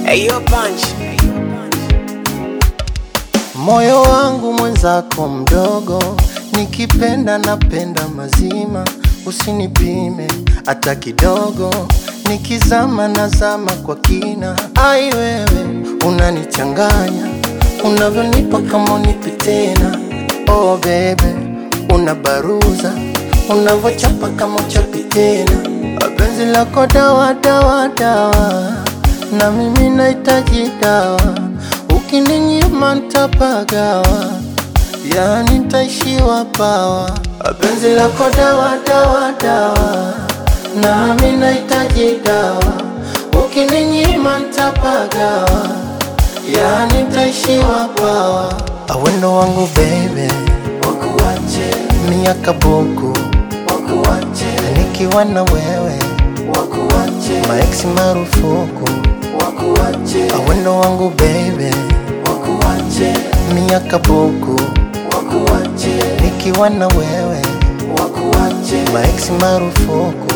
Ayo punch. Moyo wangu mwenzako mdogo, nikipenda napenda mazima, usinipime hata kidogo, nikizama nazama kwa kina. Ai wewe unanichanganya, unavyonipa kama unipi tena. Oh baby, unabaruza, unavyochapa kama uchapi tena. Penzi lako dawa dawa dawa, na mimi nahitaji dawa ukininyima ntapagawa, yani ntaishiwa pawa. Penzi lako dawa dawa dawa, nami nahitaji dawa. Ukininyima ntapagawa, yani ntaishiwa pawa. Awendo wangu baby, wakuache miaka buku, wakuache nikiwa na wewe, wakuache maeksi marufuku wakuache awendo wangu baby wakuache miaka buku wakuache nikiwa na wewe wakuache maeksi marufuku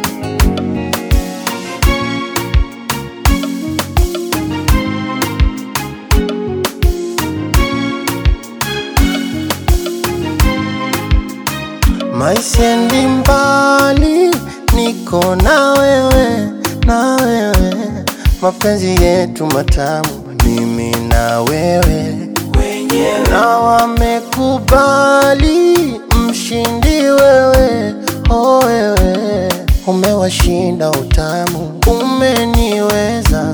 maisiendi mbali niko na wewe na wewe mapenzi yetu matamu mimi na wewe na wamekubali mshindi wewe oh wewe umewashinda utamu umeniweza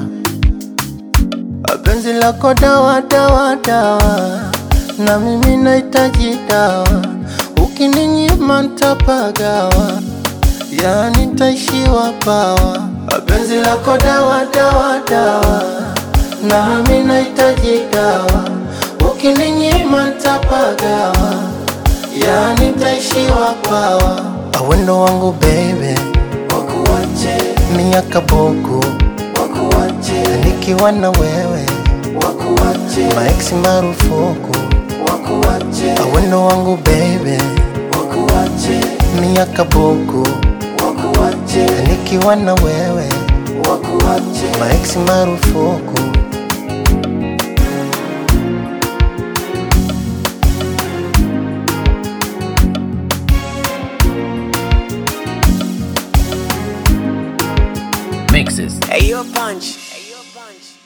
penzi lako dawa dawa dawa na mimi nahitaji dawa ukininyima ntapagawa yani ntaishiwa pawa penzi lako dawa dawa dawa nami nahitaji dawa ukininyima ntapagawa yani ntaishiwa pawa awendo wangu baby wakuache miaka buku wakuache nikiwa na wewe wakuache maeksi marufuku wakuache awendo wangu baby wakuache miaka buku wakuache nikiwa na wewe wakuache maeksi marufuku Mixes. Ayo punch. Ayo punch.